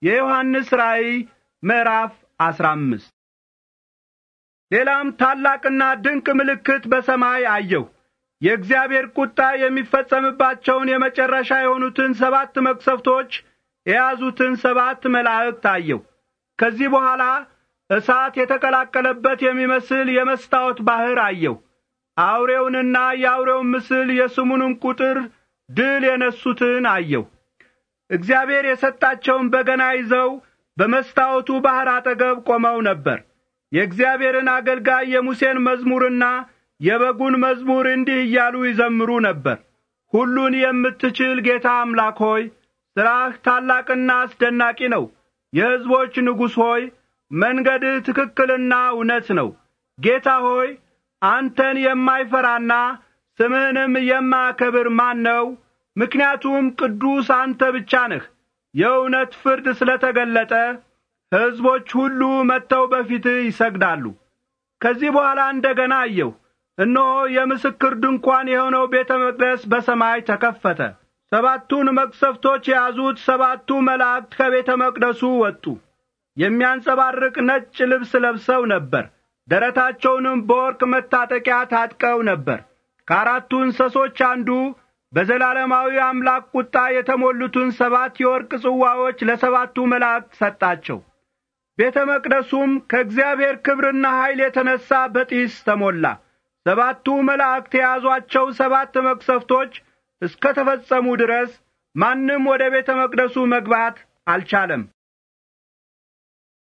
የዮሐንስ ራእይ ምዕራፍ አስራ አምስት ሌላም ታላቅና ድንቅ ምልክት በሰማይ አየሁ። የእግዚአብሔር ቁጣ የሚፈጸምባቸውን የመጨረሻ የሆኑትን ሰባት መቅሰፍቶች የያዙትን ሰባት መላእክት አየሁ። ከዚህ በኋላ እሳት የተቀላቀለበት የሚመስል የመስታወት ባሕር አየሁ። አውሬውንና የአውሬውን ምስል የስሙንም ቁጥር ድል የነሱትን አየሁ። እግዚአብሔር የሰጣቸውን በገና ይዘው በመስታወቱ ባሕር አጠገብ ቆመው ነበር። የእግዚአብሔርን አገልጋይ የሙሴን መዝሙርና የበጉን መዝሙር እንዲህ እያሉ ይዘምሩ ነበር። ሁሉን የምትችል ጌታ አምላክ ሆይ ሥራህ ታላቅና አስደናቂ ነው። የሕዝቦች ንጉሥ ሆይ መንገድህ ትክክልና እውነት ነው። ጌታ ሆይ አንተን የማይፈራና ስምህንም የማያከብር ማን ነው? ምክንያቱም ቅዱስ አንተ ብቻ ነህ። የእውነት ፍርድ ስለ ተገለጠ ሕዝቦች ሁሉ መጥተው በፊትህ ይሰግዳሉ። ከዚህ በኋላ እንደ ገና አየሁ። እነሆ የምስክር ድንኳን የሆነው ቤተ መቅደስ በሰማይ ተከፈተ። ሰባቱን መቅሰፍቶች የያዙት ሰባቱ መላእክት ከቤተ መቅደሱ ወጡ። የሚያንጸባርቅ ነጭ ልብስ ለብሰው ነበር። ደረታቸውንም በወርቅ መታጠቂያ ታጥቀው ነበር። ከአራቱ እንስሶች አንዱ በዘላለማዊ አምላክ ቁጣ የተሞሉትን ሰባት የወርቅ ጽዋዎች ለሰባቱ መላእክት ሰጣቸው። ቤተ መቅደሱም ከእግዚአብሔር ክብርና ኃይል የተነሣ በጢስ ተሞላ። ሰባቱ መላእክት የያዟቸው ሰባት መቅሰፍቶች እስከ ተፈጸሙ ድረስ ማንም ወደ ቤተ መቅደሱ መግባት አልቻለም።